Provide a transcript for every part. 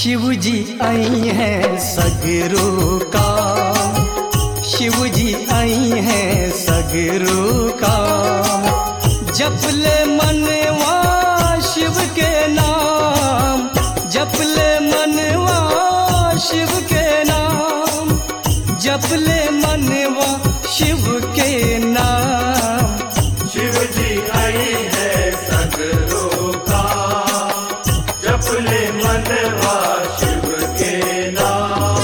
शिव जी आई हैं सगरो का शिव जी आई हैं सगरो का जपले मनवा शिव के नाम जपले मनवा शिव के नाम जपले मनवा शिव के नाम शिव जी आई है सगरो का जपले मनवा शिव के नाम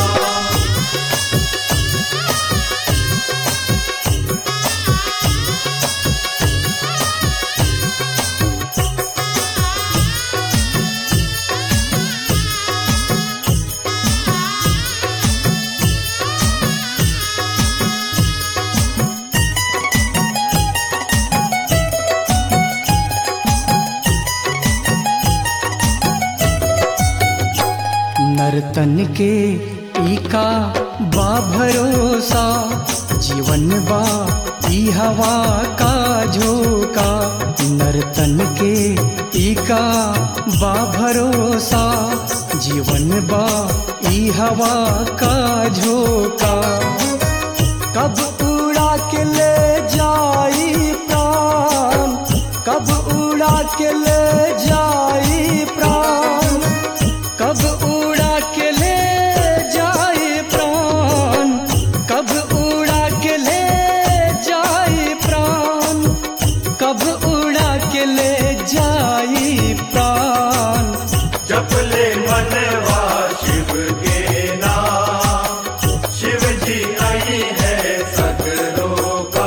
नर्तन के ईका बा भरोसा जीवन बा ई हवा का झोंका नर्तन के ईका बा भरोसा जीवन बा ई हवा का झोंका कब उड़ा के ले जाई प्राण कब उड़ा के ले जाई प्राण कब उड़ा के ले जाए प्राण कब उड़ा के ले जाए प्राण कब उड़ा के ले जाए प्राण जपले मनवा शिव के नाम शिव जी आई है सगरो का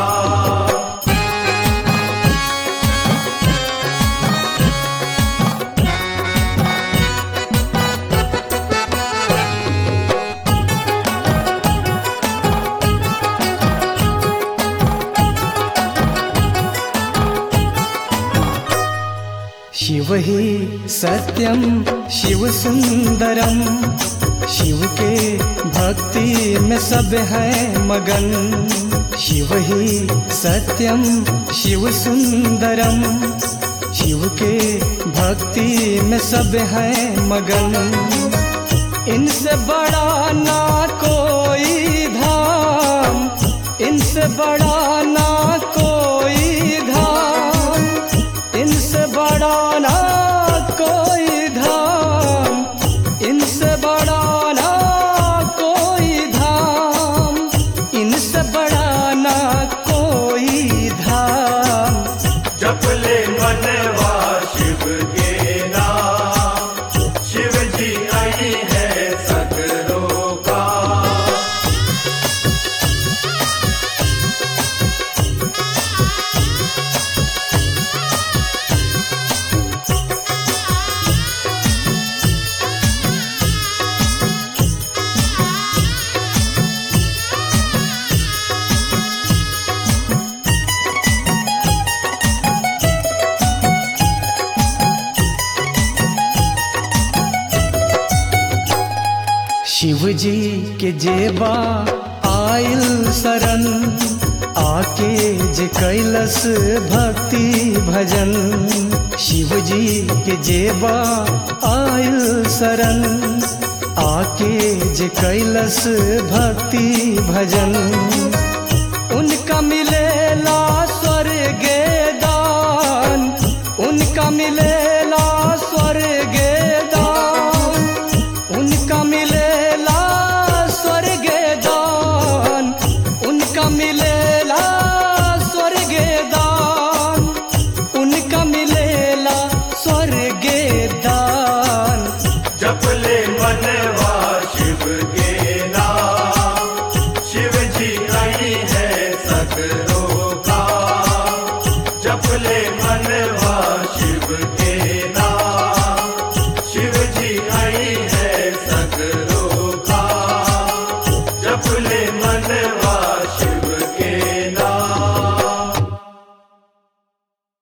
शिव ही सत्यम शिव सुंदरम शिव के भक्ति में सब है मगन शिव ही सत्यम शिव सुंदरम शिव के भक्ति में सब है मगन इनसे बड़ा ना कोई धाम इनसे बड़ा ना कोई धाम इनसे बड़ा ना कोई धाम इनसे बड़ा ना कोई धाम इनसे बड़ा ना कोई धाम जपले मनवा शिव के नाम शिव जी आई है सगरो का शिव जी के जेबा आयल शरण आके जे कैलस भक्ति भजन शिव जी के जेबा आयल शरण आके जे कैलस भक्ति भजन